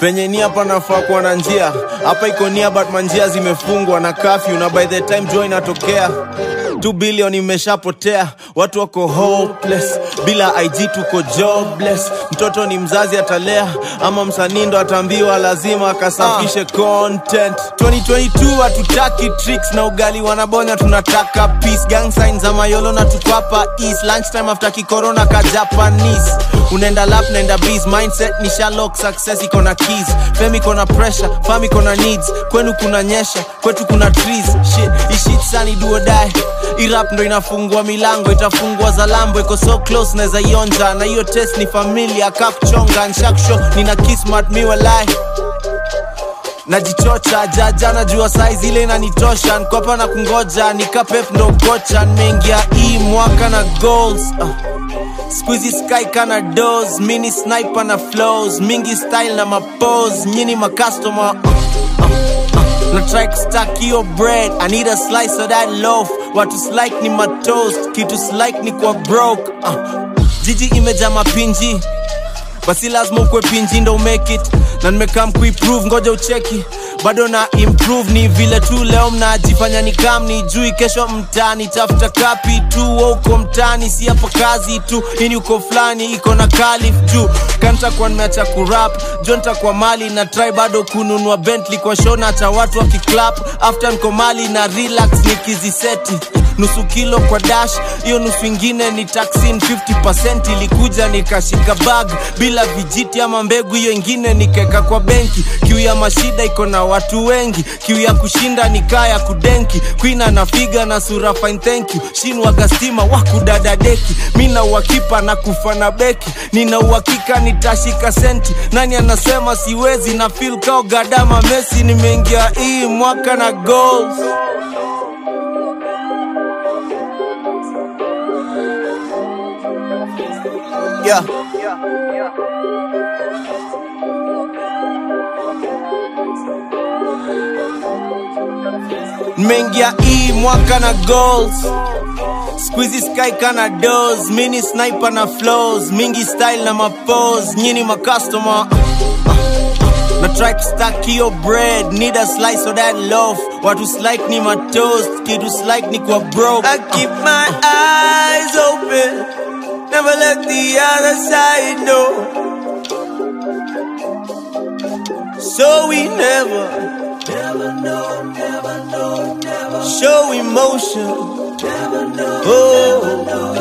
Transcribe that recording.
penye nia panafaa kuwa na njia hapa iko nia but manjia zimefungwa na kafyu na by the time joy inatokea 2 billion imeshapotea watu wako hopeless bila ig tuko jobless mtoto ni mzazi atalea ama msanii ndo ataambiwa lazima akasafishe content 2022 hatutaki tricks na ugali wanabonya tunataka peace gang signs za mayolo na tukwapa east lunchtime after kikorona ka japanese unaenda lap naenda bees mindset ni shalok success iko na keys fame iko na pressure fam iko na needs kwenu kuna nyesha kwetu kuna trees shit ishit sani duo die irap ndo inafungua milango itafungua za lambo iko so close naweza ionja na hiyo test ni familia kakuchonga nshaksho nina kismat miwalai najichocha jaja najua saizi ile inanitosha nkopa na kungoja nikapep ndo kocha nimeingia hii mwaka na goals uh. Squeezy sky kana dos mini sniper na flows mingi style na mapose nyini makastoma uh, uh, uh. na try kustack hiyo bread i need a slice of that loaf watu slike ni matoast kitu slike ni kwa broke uh. jiji imeja mapinji basi lazima ukwe pinji ndo make it na nimekam kuiprove ngoja ucheki bado na improve ni vile tu leo mnajifanya ni kam ni jui kesho mtani tafuta kapi tu wa uko mtani si hapa kazi tu ini uko fulani iko na kalif juu kantakuwa nimeacha kurap jo ntakuwa mali na try bado kununua bentley kwa show na cha watu wakiclap after nko mali na relax nikiziseti nusu kilo kwa dash hiyo nusu ingine ni taxin 50 ilikuja nikashika bag bila vijiti ama mbegu hiyo ingine nikeka kwa benki kiu ya mashida iko na watu wengi kiu ya kushinda ni kaa ya kudenki kwina na figa na sura fine thank you shinwaga stima wakudada deki mi na uhakipa na kufa na beki nina uhakika nitashika senti nani anasema siwezi na fil kao gadama mesi nimeingia hii mwaka na goals yeah. nimeingia hii mwaka na goals squeezy sky kana dos mini sniper na flows mingi style na mapose nyini makastoma na try kustack hiyo bread need a slice of that loaf watu slike ni matoast kitu slike ni kwa broke I keep my eyes open never let the other side know so we never show emotion. Oh,